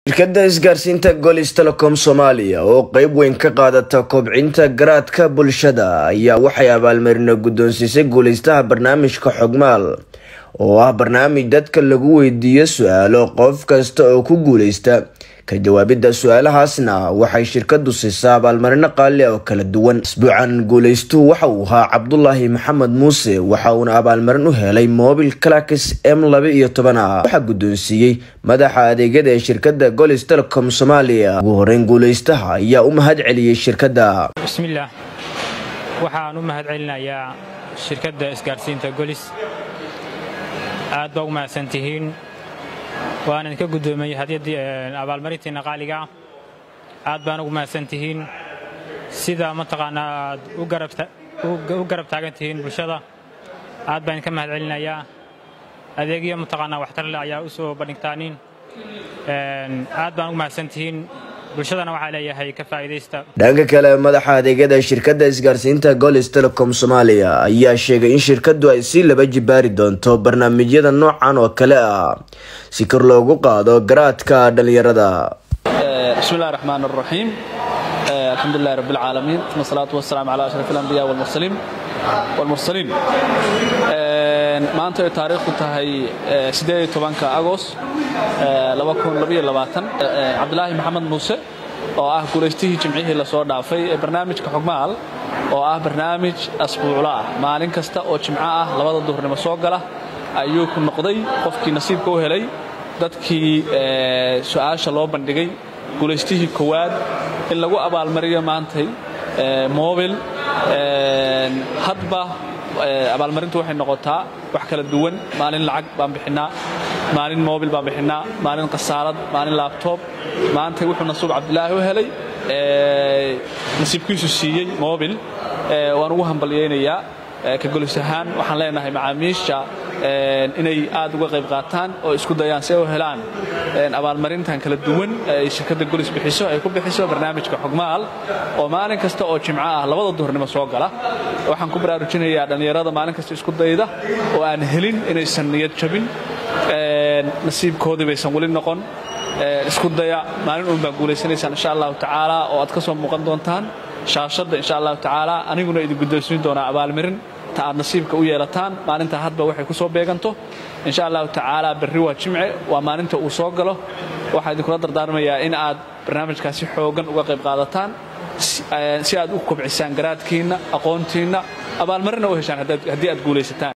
shirkadda isgaarsiinta golis telecom soomaaliya oo qeyb weyn ka qaadata kobcinta garaadka bulshada ayaa waxay abaalmarino guddoonsiisay guuleystaha barnaamijka xogmaal oo ah barnaamij dadka lagu weydiiyo su-aalo qof kasta oo ku guuleysta ka jawaabidda su-aalahaasna waxay shirkadu siisaa abaalmarino qaali oo kala duwan isbuucan guuleystuhu waxa uu ahaa cabdulaahi maxamed muuse waxa uuna abaalmarin u helay mobil clax m laba iyo toban ah waxaa guddoonsiiyey madaxa adeegyada ee shirkadda golis telecom soomaaliya ugu horeyn guuleystaha ayaa u mahad celiyey shirkadda bismillaah waxaan u mahad celinayaa shirkadda isgaarsiinta golis aad baa ugu mahadsantihiin waan idinka guddoomiyey hadyaddii abaalmarintiinna qaaliga aad baan ugu mahadsantihiin sida mataqaanaa aad u garab taagan tihiin bulshada aad baan idinka mahad celinayaa adeegyo mataqaanaa waxtarle ayaa u soo bandhigtaaniin aad baan ugu mahadsantihiin bulshadana waxaa leeyahay ka faa'iidaysta dhanka kale madaxa adeegyada shirkadda isgaarsiinta golis telecom soomaaliya ayaa sheegay in shirkadu ay si laba jibaari doonto barnaamijyada noocan oo kale ah si kor loogu qaado garaadka dhallinyarada bismillahi raxmaan raxiim alxamdulilahi rabbi alcaalamiin uma salaatu wasalaamu calaa ashraf alambiya walmursaliin walmursaliin maanta ay taariikhdu tahay ka agost cabdilaahi maxamed muuse oo ah guulaystihii jimcihii lasoo dhaafay ee barnaamijka xogmaal oo ah barnaamij asbuuclo ah maalin kasta oo jimco ah labada duhurnimo soo gala ayuu ku noqday qofkii nasiibka u helay dadkii su'aasha loo bandhigay guulaystihii kowaad in lagu abaalmariyo maantay mobil hadba abaalmarintu waxay noqotaa wax kala duwan maalin lacag baan bixinnaa maalin mobil baan bixinnaa maalin khasaalad maalin laabtoob maantay wuxuu nasuub cabdilaahi u helay nasiibkiisu siiyey mobil waan ugu hambalyaynayaa ka golis ahaan waxaan leenahay macaamiisha inay aad uga qayb qaataan oo isku dayaan si ay u helaan abaalmarintan kala duwan ay shirkadda golis bixiso ay ku bixiso barnaamijka xogmaal oo maalin kasta oo jimco ah labada duhurnimo soo gala waxaan ku baraarujinayaa dhallinyarada maalin kasta isku dayda oo aan helin inaysan niyad jabin nasiibkoodii baysan weli noqon isku daya maalin uun baa guulaysanaysaan insha allahu tacaala oo aad ka soo muuqan doontaan shaashadda insha allahu tacaala aniguna idin guddoonsiin doonaa abaalmarin ta aad nasiibka u yeelataan maalintaa hadba waxay ku soo beeganto insha allahu tacaala berri waa jimce waa maalinta uu soo galo waxaa idinkula dardaarmayaa in aad barnaamijkaasi xoogan uga qayb qaadataan si aad u kobcisaan garaadkiinna aqoontiinna abaalmarina u heshaan haddii aad guulaysataan